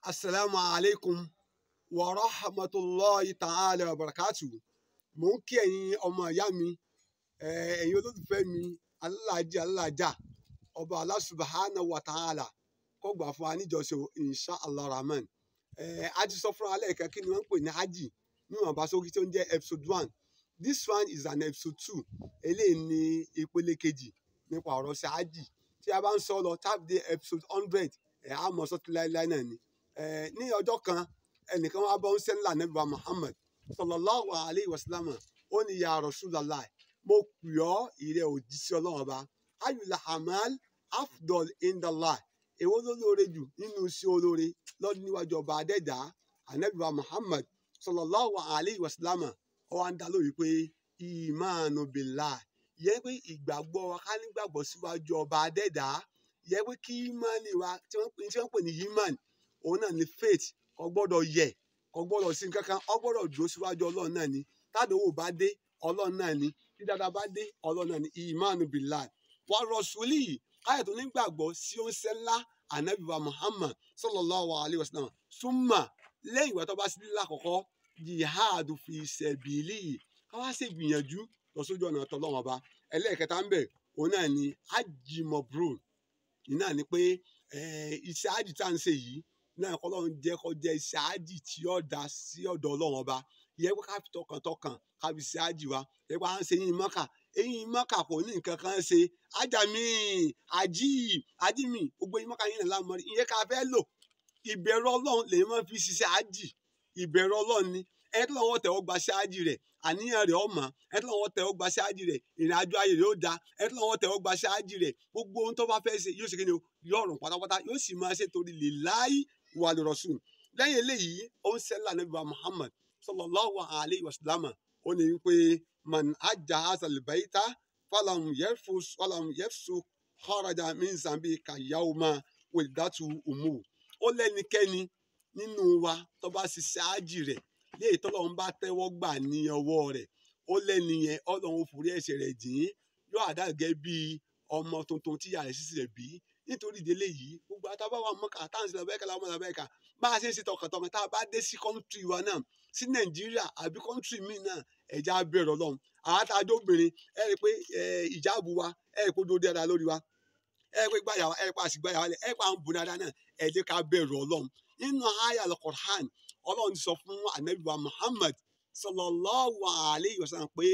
asalaamu alaykum wa rahmatulahi ta'ala wa barakatu mò ń kí ẹ̀yin ọmọ ìyá mi ẹ̀yin olólùfẹ́ mi alálàájì alálàájà ọba Allah subhanahu wa ta'ala kó gbà fún wa níjọsìn insha allah rahman a ti sọ fún wa lẹ́ẹ̀kan kí ni wọ́n ń pè ní hajj níwọ̀nba sókè tó ń jẹ́ episode one this one is an episode two eléyìí ni ìpele kejì nípa ọ̀rọ̀ sí hajj tí a bá ń sọ lọ tábìdé episode hundred ẹ̀ á mọ̀ sọ́tún láéláé náà ni ní ọjọ́ kan ẹnìkan wá bọ́ ń sẹ́ ńlá nàbí wa Muhammad sallallahu alayhi wa sallam ó ní ya Rasulallah mo pè ọ́ ìrẹ́ òjíṣẹ́ ọlọ́run ọba ayùlá hamal afdol indallah èwo ló lóore jù nínú iṣẹ́ olóore lọ́dún níwájú ọba adẹ́dá anabi wa Muhammad sallallahu alayhi wa sallam ó wá ń dá lórí pé ìmánu billah yẹ pé ìgbàgbọ́ wa ká nígbàgbọ́ síwájú ọba adẹ́dá yẹ pé kí ìmánì wa tí wọ́n pè ní yimán òun náà ni faith kò gbọ́dọ̀ yẹ̀ kò gbọ́dọ̀ sí kankan ó gbọ́dọ̀ dúró síwájú ọlọ́run náà ni tádòwò bá dé ọlọ́run náà ni tí dáadáa bá dé ọlọ́run náà ni ìmánu billah wa rasuli káyọ̀ tó nígbàgbọ́ sí oúnṣẹ́ ńlá anabi wa muhammad sallallahu alayhi wa sallam súnmà lẹ́yìn ìwà tó bá sí lílá àkọ́kọ́ jihad fi sẹ̀bìlì káwá sì gbìyànjú lọ sójú ọ̀nà tọ́lọ́wọ́n ọba ẹlẹ́ẹ̀kẹta ń bẹ̀ òun náà ni ajimobro náà ni pé iṣẹ́ ájì tá à ń ṣe yìí náà kọ́lọ́run jẹ́ kó jẹ́ iṣẹ́ ájì tí ó dá sí ọ̀dọ̀ ọlọ́run ọba yẹ pé ká fi tọkàntọkàn ká fi ṣe ájì wa yẹ pé à ń ṣe yín mọ́kà eyín mọ́kà kò ní nǹkan kan ṣe ájà mi àjí àjí mi gbogbo yín mọ́kà yín náà lámọ́ ìyẹn ká fẹ́ lò ìbẹ̀rù ọlọ́run lèyìn máa fi ṣiṣẹ́ ájì ìbẹ̀rù ọlọ́run ni ẹni tó lọ́wọ́ tẹ̀wọ́ gba ṣáájì rẹ̀ àníyàn rẹ̀ ọmọ ẹni tó lọ́wọ́ tẹ̀wọ́ gba ṣáájì rẹ̀ ìrìn àjò ayé rẹ̀ ó da ẹni tó lọ́wọ́ tẹ̀wọ́ gba ṣáájì rẹ̀ gbogbo ohun tó bá fẹ́ ṣe yóò ṣe kí ni yóò rùn pátápátá yóò sì máa ṣe torí lè láyé wà lè rọ̀ṣùn lẹ́yìn eléyìí ó ń sẹ́lá nàbí wa Muhammad sallallahu alayhi wa sallam ó ní wípé man ajá azal baita falam yefus falam yefsu kharaja min zambi kayawma wildatu umu ó lẹ́nikẹ́ni nínú wa tó bá ṣiṣẹ́ ájì rẹ̀ léyìí tọ́lọ́run bá tẹ́wọ́ gbà ní ọwọ́ rẹ̀ ó lẹ́ni yẹn ọlọ́run forí ẹ̀ṣẹ̀ rẹ̀ jìn yóò àdàgẹ́ bíi ọmọ tuntun tíyà rẹ̀ sísè rẹ̀ bí nítorí ìdílé yìí gbogbo àtàwọn àwọn ọmọ kàtà ń sílẹ̀ bẹ́ẹ̀ kẹ́lá ọmọ làbẹ́ kà bá a ṣe ń ṣe tọkàntọkàn tá a bá dé sí kọ́ńtì wa náà sí nàìjíríà àbí kọ́ńtì míì náà ẹ̀já bẹ̀rẹ̀ ọlọ́run àwọn àtàjọ obìnrin ẹ rí i pé ìjáàbù wa ẹ rí i pé ó dúró dáadáa lórí wa ẹ rí i pé gbàyà wa ẹ rí i pé àṣìgbàyà wa ẹ rí i pé à ń bu dáadáa náà ẹ jẹ́ ká bẹ̀rù ọlọ́run nínú àyà al-Qur'an ọlọ́run sọ fún anabi wa Muhammad sallallahu alayhi wa sallam pé